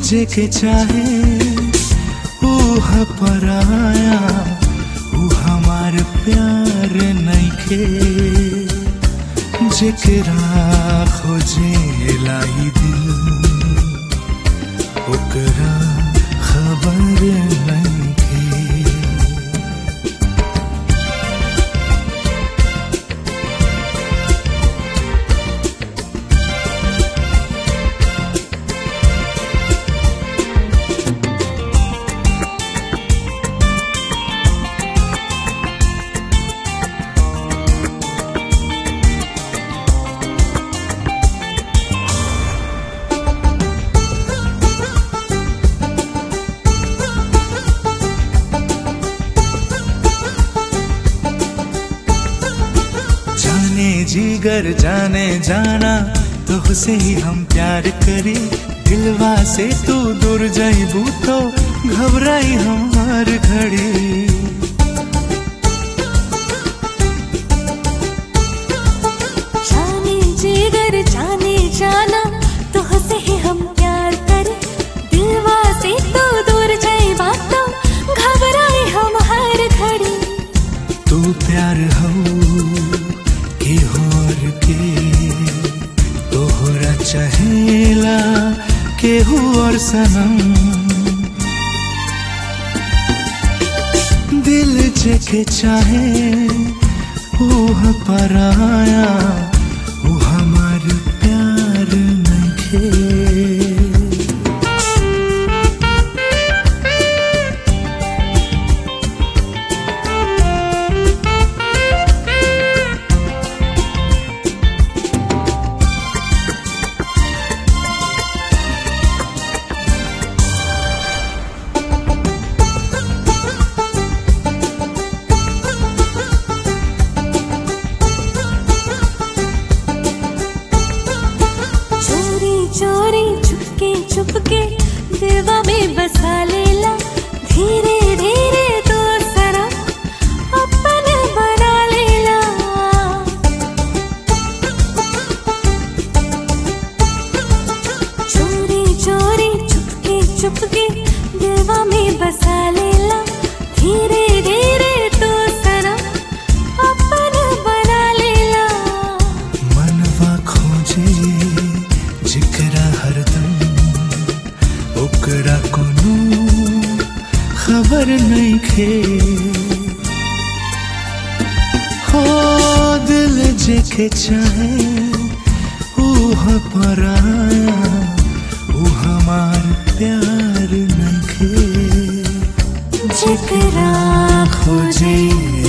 जेके चाहे ऊह पराया ऊ हमार प्यार नइखे जेकरा खोजे लाई दिल ओकरा खबर नइखे जाने जीगर जाने जाना तो से ही हम प्यार करी दिलवा से तू दूर जाइबू तो घबराई हमार घड़ी जाने जिगर जाने जाना तुहसे ही हम प्यार करे दिलवा से तू दूर जाए बातों घबराए हम हर घड़ी तू प्यार हो के होर के तोहरा चहेला केहू और सनम दिल जेके चाहे ऊह पराया ऊ हमार प्यार नइखे चोरी चोरी चुपके चुपके दिलवा में बसा लेला धीरे धीरे तो सरा अपन बना लेला चोरी चोरी चुपके चुपके दिलवा में बसा लेला धीरे धीरे तो सरा अपन बना लेला मनवा खोजे जिकरा हरदम ओकरा कोनो खबर नइखे हो दिल जेके चाहे ऊह पराया ऊ हमार प्यार नइखे जिकरा खोजे